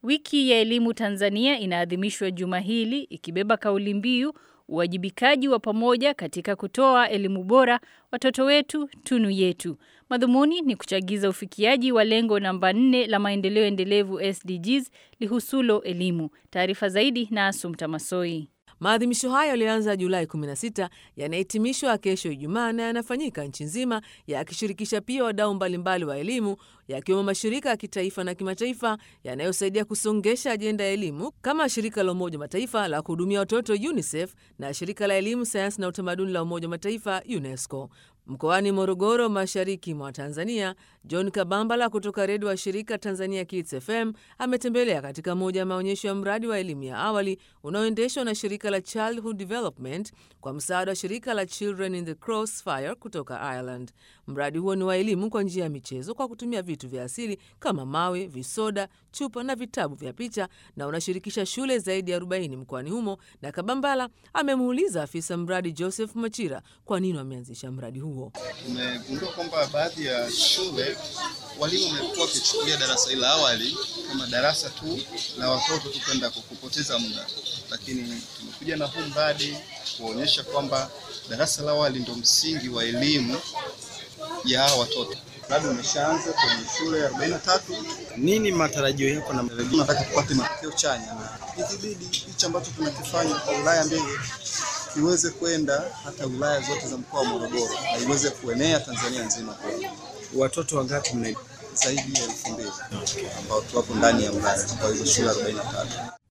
Wiki ya elimu Tanzania inaadhimishwa juma hili ikibeba kauli mbiu uwajibikaji wa pamoja katika kutoa elimu bora, watoto wetu tunu yetu. Madhumuni ni kuchagiza ufikiaji wa lengo namba 4 la maendeleo endelevu SDGs lihusulo elimu. Taarifa zaidi na Asumta Masoi. Maadhimisho hayo yalianza Julai 16 yanahitimishwa kesho Ijumaa na yanafanyika nchi nzima yakishirikisha pia wadau mbalimbali wa elimu yakiwemo mashirika ya kitaifa na kimataifa yanayosaidia kusongesha ajenda ya elimu kama shirika la Umoja wa Mataifa la kuhudumia watoto UNICEF na shirika la elimu, sayansi na utamaduni la Umoja wa Mataifa UNESCO. Mkoani Morogoro, mashariki mwa Tanzania, John Kabambala kutoka redio wa shirika Tanzania Kids FM ametembelea katika moja ya maonyesho ya mradi wa elimu ya awali unaoendeshwa na shirika la Childhood Development kwa msaada wa shirika la Children in the Crossfire kutoka Ireland. Mradi huo ni wa elimu kwa njia ya michezo kwa kutumia vitu vya asili kama mawe, visoda, chupa na vitabu vya picha na unashirikisha shule zaidi ya 40 mkoani humo. Na Kabambala amemuuliza afisa mradi Joseph Machira kwa nini wameanzisha mradi huo. Tumegundua kwamba baadhi ya shule walimu wamekuwa wakichukulia darasa hili la awali kama darasa tu la watoto tu kwenda kupoteza muda, lakini tumekuja na huu mradi kuonyesha kwamba darasa la awali ndio msingi wa elimu ya hawa watoto. Mradi umeshaanza kwenye shule 43. Nini matarajio yako na Tunataka tupate matokeo chanya, na ikibidi hichi ambacho tunakifanya kwa wilaya mbili kiweze kwenda hata wilaya zote za mkoa wa Morogoro na iweze kuenea Tanzania nzima kwa watoto wangapi mna zaidi ya elfu mbili ambao tuwapo ndani ya wilaya kwa hizo shule 43.